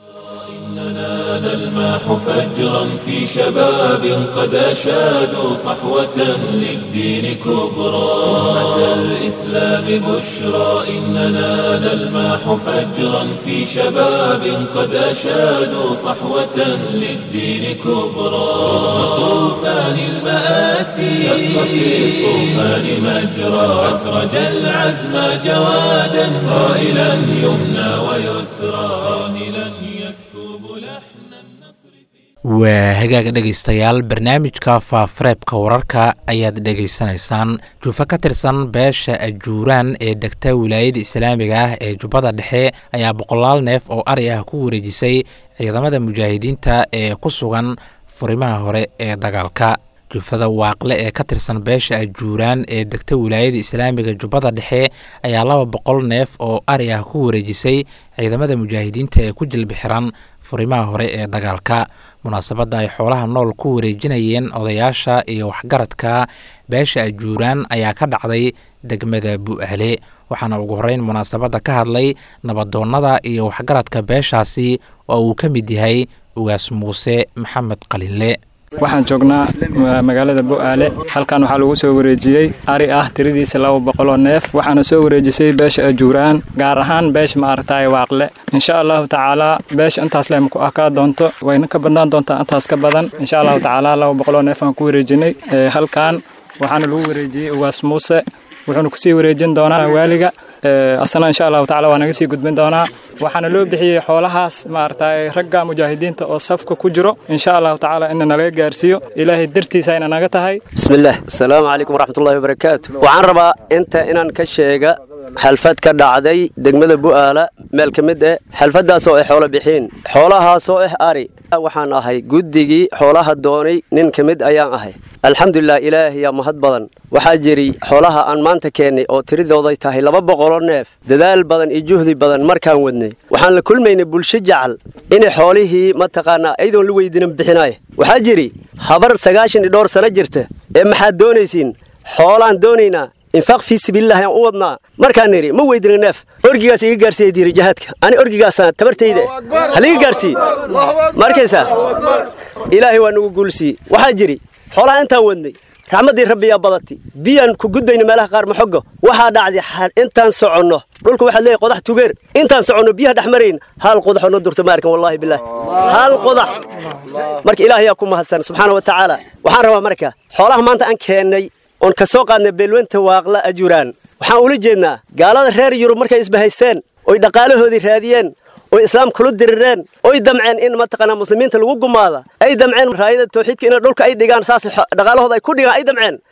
إننا نلمح فجرا في شباب قد أشادوا صحوة للدين كبرى أمة الإسلام بشرى إننا نلمح فجرا في شباب قد أشادوا صحوة للدين كبرى طوفان المآسي شق في الطوفان مجرى أسرج العزم جوادا صائلا يمنى ويسرى صاهلا يسكب لحن waa hagaaga dhegaystayaal barnaamijka faafareebka wararka ayaad dhegaysanaysaan juufo ka tirsan beesha ajuuraan ee degta wilaayada islaamiga ah ee jubbada dhexe ayaa boqolaal neef oo ari ah ku wareejisay ciidamada mujaahidiinta ee ku sugan furimaha hore ee dagaalka jufada waaqle ee ka tirsan beesha ajuuraan ee degta wilaayada islaamiga jubbada dhexe ayaa laba boqol neef oo ari ah ku wareejisay ciidamada mujaahidiinta ee ku jilbi xiran furimaha hore ee dagaalka munaasabadda ay xoolaha nool ku wareejinayeen odayaasha iyo waxgaradka beesha ajuuraan ayaa ka dhacday degmada bu'aale waxaana ugu horreyn munaasabadda ka hadlay nabadoonnada iyo waxgaradka beeshaasi oo uu ka mid yahay ugaas muuse maxamed qalinle waxaan joognaa magaalada bu'aale halkan waxaa lagu soo wareejiyey ari ah tiradiisa laba boqoloo neef waxaana soo wareejisay beesha ajuuraan gaar ahaan beesha maaragtay waaqle insha allahu tacaalaa beesha intaas lema ku akaa doonto wayna ka badnaan doontaa intaas ka badan insha allahu tacaalaa laba boqoloo neef aan ku wareejinay halkan waxaana lagu wareejiyey ugaas muuse wuxuuna kusii wareejin doonaa waaliga asna insha allahu tacala waa naga sii gudbin doonaa waxaana loo bixiyey xoolahaas maaragtay ragga mujaahidiinta oo safka ku jiro insha allahu tacaala ina nalaga gaarsiiyo ilaahay dartiisa ayna naga tahay bismillaah asalaamu calaykum waraxmatullahi wabarakaatu waxaan rabaa inta inaan ka sheega xalfad ka dhacday degmada bu'aala meel ka mid ah xalfaddaas oo ay xoolo bixiin xoolahaasoo ah ari waxaan ahay guddigii xoolaha doonay nin ka mid ayaan ahay alxamdulilah ilaahiyaa mahad badan waxaa jiri xoolaha aan maanta keennay oo tiridooday tahay laba boqoloo neef dadaal badan iyo juhdi badan markaan wadnay waxaan la kulmaynay bulsho jacal inay xoolihii mataqaanaa ayadoon la weydiinan bixinaya waxaa jiri habar sagaashan iyo dhowr sano jirta ee maxaad doonaysiin xoolaan doonaynaa infaaq fii sabiilillahi aan u wadnaa markaan nidhi ma weydina neef orgigaas iga gaarsiiya diiri jihaadka ani orgigaasaan tabartayda haliga gaarsii markaysaa ilaahay waa nagu guulsiiye waxaa jiri xoolaha intaan wadnay raxmaddii rabbiyaa badati biyaan ku gudbayna meelaha qaar maxogo waxaa dhacday intaan soconno dhulka waxaad leeyahay qodax tugeer intaan soconno biyaha dhex marayn hal qodaxoo noo durta ma arkan wallaahi bilaah hal qodax marka ilaahayaa ku mahadsan subxaana wa tacaala waxaan rabaa marka xoolaha maanta aan keennay oon ka soo qaadnay beelwenta waaqla ajuraan waxaan ula jeednaa gaalada reer yurub markay isbahaysteen oy dhaqaalahoodii raadiyeen oy islaam kula dirireen oy damceen in mataqaanaa muslimiinta lagu gumaada ay damceen raayada tawxiidka in dhulka ay dhigaan saas dhaqaalahooda ay ku dhigaan ay damceen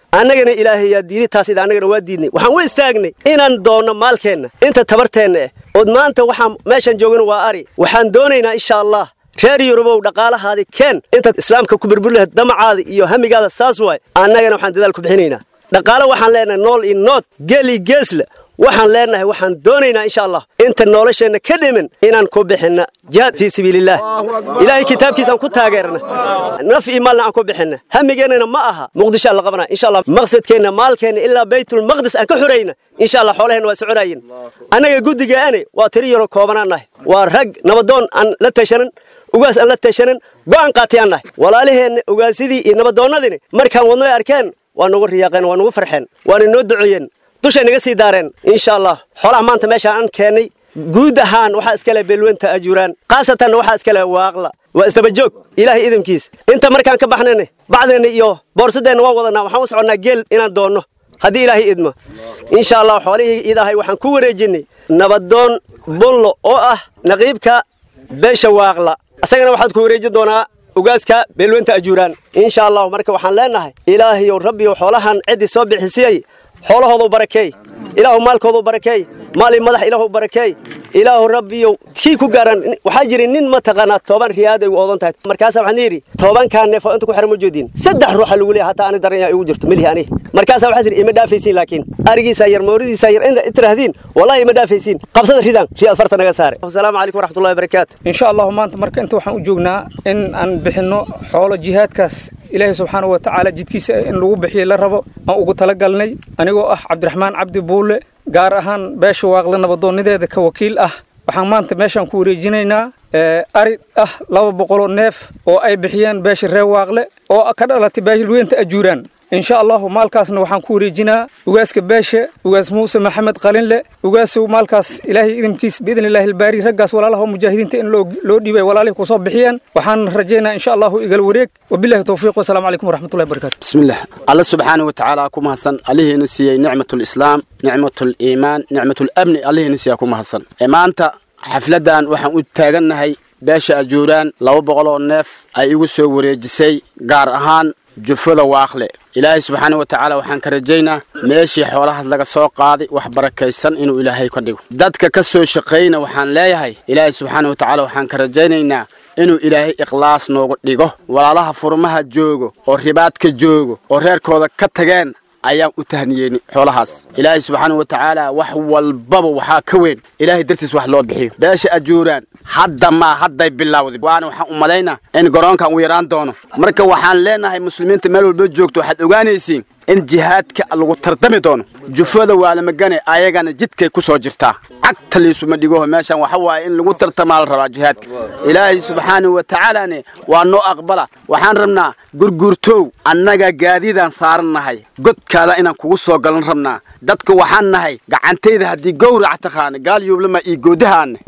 annagana ilaahay yaa diiday taas ida annagana waa diidnay waxaan u istaagnay inaan doonno maalkeenna inta tabarteenna eh ood maanta waxaan meeshaan joogana waa ari waxaan doonaynaa insha allah reer yurubow dhaqaalahaadii keen intaad islaamka ku burburi lahayd damacaada iyo hamigaada saas waay annagana waxaan dadaal ku bixinaynaa dhaqaale waxaan leenahay nool iyo nood geel iyo geesle waxaan leenahay waxaan doonaynaa insha allah inta nolosheenna ka dhimin inaan ku bixinna jihaad fii sabiilillaah ilaahay kitaabkiisaan ku taageerna naf iyo maalna aan ku bixinna hamigeennana ma aha muqdisho aan la qabanaa insha allah maqsadkeenna maalkeenna ilaa baytulmaqdis aan ka xurayna insha allah xoolaheenna waa soconaayeen annaga guddigaane waa tiri yaro koobanaan nahay waa rag nabadoon aan la tashanan ugaas aan la tashanan go'aan qaatayaan nahay walaalaheenna ugaasidii iyo nabadoonnadini markaan wadnoy arkeen waa nagu riyaaqeen waa nagu farxeen waana noo duceeyeen dushay naga sii daareen insha allah xoolaha maanta meeshaan aan keennay guud ahaan waxaa iskale beelwenta ajuuraan khaasatanna waxaa iskale waaqla waa isdabajoog ilaahay idamkiis inta markaan ka baxnayna bacdeenna iyo boorsadeenna waan wadanaa waxaan u soconnaa geel inaan doonno haddii ilaahay idmo insha allah xoolihii idahay waxaan ku wareejinnay nabadoon bullo oo ah naqiibka beesha waaqla isagana waxaad ku wareejin doonaa ugaaska beelwenta ajuuraan insha allahu marka waxaan leenahay ilaahayow rabbiyow xoolahan ciddii soo bixisiyey xoolahoodu barakeey ilaahu maalkoodu barakeey maali madax ilaahu barakeey ilaahu rabbiyow kii ku gaaran waxaa jira nin mataqaanaa toban riyaad ay u oodan tahay markaasa waxaan yidhi tobankaa neef oo inta ku xiran ma joodin saddex ruuxa lagu leeyahay hataa ani daran yaa igu jirto melihi ani markaasa waxaa jira ima dhaafaysiin laakiin arigiisaa yar mooridiisaa yar inta tirahdiin wallahi ima dhaafaysiin qabsada ridaan riyaad farta naga saare asalaamu calaykum waraxmatullahi wabarakaatu insha allahu maanta marka inta waxaan u joognaa in aan bixinno xoolo jihaadkaas ilaahay subxaanahu wa tacaala jidkiisa in lagu bixiyey la rabo aan ugu talagalnay anigoo ah cabdiraxmaan cabdi buulle gaar ahaan beesha waaqle nabadoonnideeda ka wakiil ah waxaan maanta meeshaan ku wareejinaynaa ari ah laba boqoloo neef oo ay bixiyeen beesha reer waaqle oo ka dhalatay beeshalweynta ajuuraan insha allahu maalkaasna waxaan ku wareejinaa ugaaska beesha ugaas muuse maxamed qalinle ugaasu maalkaas ilaahay idinkiis biidn illaahi albaari raggaas walaalaha oo mujaahidiinta in loo dhiibay walaalihii kusoo bixiyeen waxaan rajaynaa insha allahu igal wareeg wabillahi towfiiq wasalaamu calaykum waraxmatullahi wabarakatu bismillah alla subxaana wa tacaala ku mahadsan allihiina siiyey nicmatulislaam nicmatuliimaan nicmatulabni allihiina siiyaa ku mahadsan maanta xafladdan waxaan u taagannahay beesha ajuuraan laba boqoloo neef ay igu soo wareejisay gaar ahaan jufada waaqle ilaahay subxaana wa tacaala waxaan ka rajaynaa meeshii xoolahaas laga soo qaaday wax barakaysan inuu ilaahay ka dhigo dadka ka soo shaqayna waxaan leeyahay ilaahay subxaana wa tacaala waxaan ka rajaynaynaa inuu ilaahay ikhlaas noogu dhigo walaalaha furmaha joogo oo ribaadka joogo oo reerkooda ka tageen ayaan u tahniyeyni xoolahaas ilaahay subxaana wa tacaala wax walbaba waxaa ka weyn ilaahay dartiis wax loo bixiyo beesha ajuuraan hadda maa hadday bilowday waana waxaan u malaynaa in garoonkan uu yaraan doono marka waxaan leenahay muslimiinta meel walba joogto waxaad ogaanaysiin in jihaadka lagu tardami doono jufada waalamagane ayagana jidkay ku soo jirtaa cagta liisuma dhigoho meeshan waxa waaye in lagu tartamaa la rabaa jihaadka ilaahay subxaanahu wa tacaalane waa noo aqbala waxaan rabnaa gurguurtow annaga gaadiidaan saaran nahay godkaada inaan kugu soo galan rabnaa dadka waxaan nahay gacantayda haddii gowrac taqaana gaal yuublama iyo goodahaana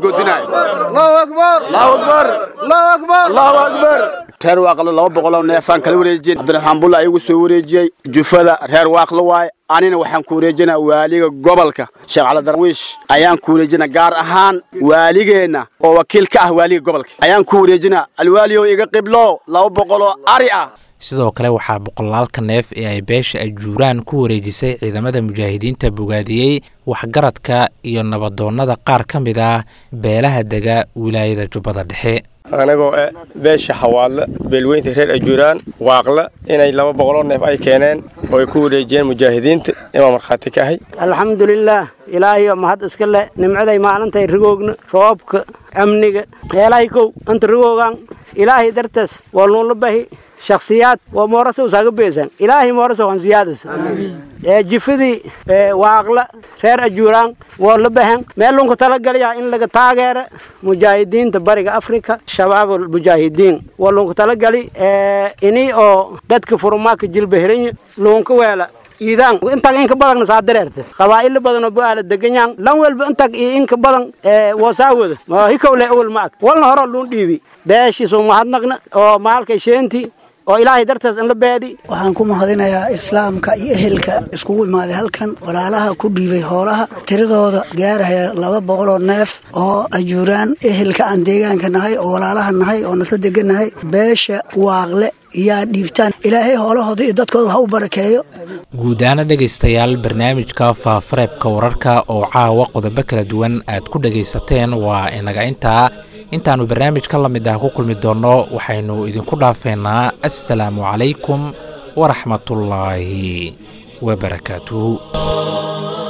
reer waaqlo laba boqoloo neefaan kala wareejiyey cabdiraxmaan bulla ayagu soo wareejiyey jufada reer waaqlo waaye anina waxaan ku wareejinaa waaliga gobolka sheekh cali darwiish ayaan ku wareejinaa gaar ahaan waaligeenna oo wakiil ka ah waaliga gobolka ayaan ku wareejinaa alwaaliyow iga qiblo laba boqoloo ari ah sidoo kale waxaa boqolaalka neef ee ay beesha ajuuraan ku wareejisay ciidamada mujaahidiinta bogaadiyey waxgaradka iyo nabadoonnada qaar ka mid ah beelaha dega wilaayada jubbada dhexe anagoo eh beesha xawaadle beelweynta reer ajuuraan waaqle inay laba boqoloo neef ay keeneen oo ay ku wareejiyeen mujaahidiinta imaa markhaati ka ahay alxamdulilaah ilaahayo mahad iska leh nimcaday maalintay rigoogna roobka amniga heelahay kow anta rigoogan ilaahay dartaas waa nuunla bahi shakhsiyaad waa moorasa usaaga beesan ilaahay moorasa waan ziyaadas ee jifadii waaqla reer ajuuraan waa la bahan meel lunka talagalaya in laga taageera mujaahidiinta bariga afrika shabaabul mujaahidiin waa lunka talagali ini oo dadka furumaaka jilbahirinya lunka weela iidaan intag inka badan saa dareerta qabaa'ilo badan oo bu'aala deganyaan lan walba intag iyo inka badan wasaawada ma hikowle awal ma ag walna horo luun dhiibi beeshiisu mahadnaqna oo maalkay sheentii oo ilaahay dartaas in la beedi waxaan ku mahadinayaa islaamka iyo ehelka iskugu imaaday halkan walaalaha ku dhiibay hoolaha tiradooda gaaraya laba boqoloo neef oo ajuuraan ehelka aan deegaanka nahay oo walaalaha nahay oo nasla degannahay beesha waaqle yaa dhiibtaan ilaahay hoolahooda iyo dadkooda ha u barakeeyo guud ahaana dhegaystayaal barnaamijka faafareebka wararka oo caawa qodobo kala duwan aad ku dhegaysateen waa inaga intaa intaannu barnaamij ka lamid ah ku kulmi doonno waxaynu idinku dhaafeynaa assalaamu calaykum waraxmatullaahi wabarakaatuhu